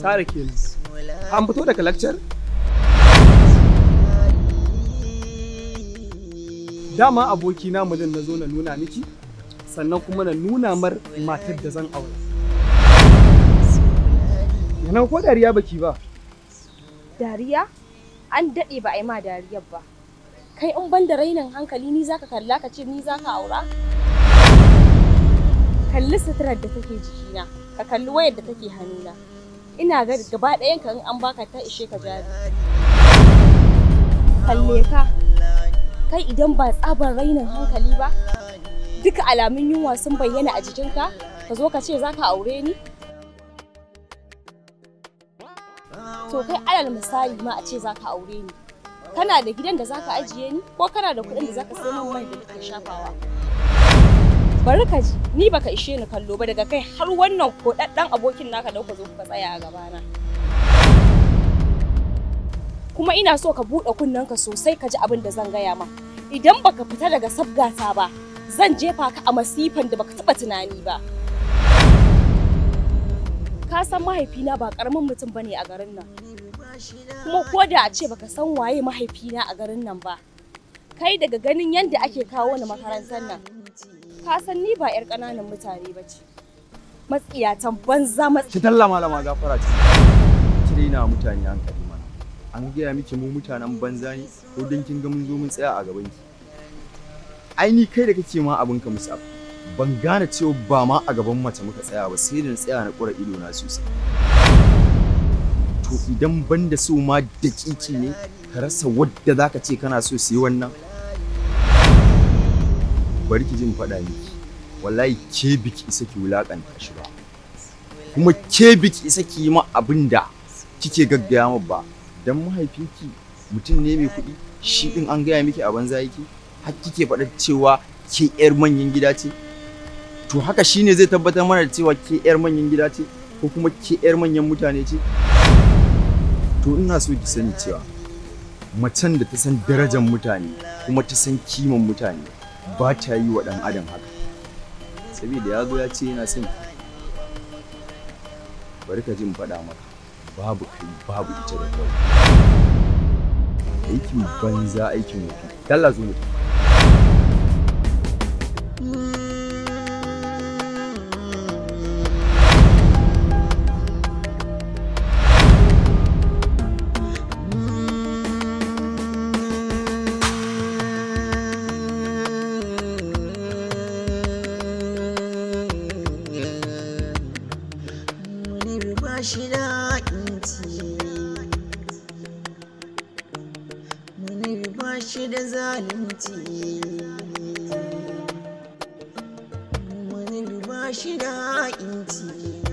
Sara kenan. An fito daga lecture? Dama abokina mulin na zo na nuna miki, sannan kuma na nuna mar matar da zan aure. Yana ko dariya baki ba? Dariya? An daɗe ba a yi ma dariyar ba. Kai in ban da rainin hankali ni zaka kalla ka ce ni zaka aura? Kalli suturar da take jikina, ka kalli wayar da take hannuna. Ina ga gaba ɗayan ka in an baka ta ishe ka jari. Kalle ka. Kai idan ba tsabar rainin hankali ba, duka alamun yunwa sun bayyana a jikinka, ka zo ka ce zaka aure ni? To kai alal misali ma a ce zaka aure ni. Kana da gidan da zaka ajiye ni ko kana da kuɗin da zaka sai min mai da nake shafawa? Bari ka ji, ni baka ishe ni kallo ba daga kai har wannan koɗaɗɗen abokin naka da kuka zo kuka tsaya a gabana. Kuma ina so ka buɗe kunnenka sosai ka ji abin da zan gaya ma. Idan baka fita daga sabgata ba, zan jefa ka a masifan da baka taɓa tunani ba. Ka san mahaifina ba ƙaramin mutum bane a garin nan. kuma ko da a ce baka san waye mahaifina a garin nan ba kai daga ganin yadda ake kawo ni makarantar nan ka san ni ba 'yar ƙananan mutane ba ce matsiyatan banza ki talla malama gafara ce ki na mutane hankali mana an gaya miki mu mutanen banza ne ko dan kin ga mun zo mun tsaya a gaban ki ai ni kai da kake ma abin ka musa ban gane cewa ba ma a gaban mace muka tsaya ba sai da na tsaya na kura ido na sosai to idan ban da so ma daƙiƙi ne ka rasa wadda zaka ce kana so su yi wannan bari ki jin faɗa miki wallahi ke biki isa ki wulakanta shi ba kuma ke biki isa ki yi ma abin da kike gaggaya ma ba dan mahaifinki mutum ne mai kuɗi shi din an gaya miki a banza yake har kike faɗa cewa ke yar manyan gida ce to haka shine zai tabbatar mana da cewa ke yar manyan gida ce ko kuma ke yar manyan mutane ce to ina so ki sani cewa macen da ta san darajar mutane kuma ta san kiman mutane ba ta yi wa ɗan adam haka saboda ya zo ya ce yana son bari ka ji in faɗa maka babu kai babu ita da kawai aikin banza aikin wofi dalla zo mu shi da inci munir ba shi da zalunci munir ba shi da inci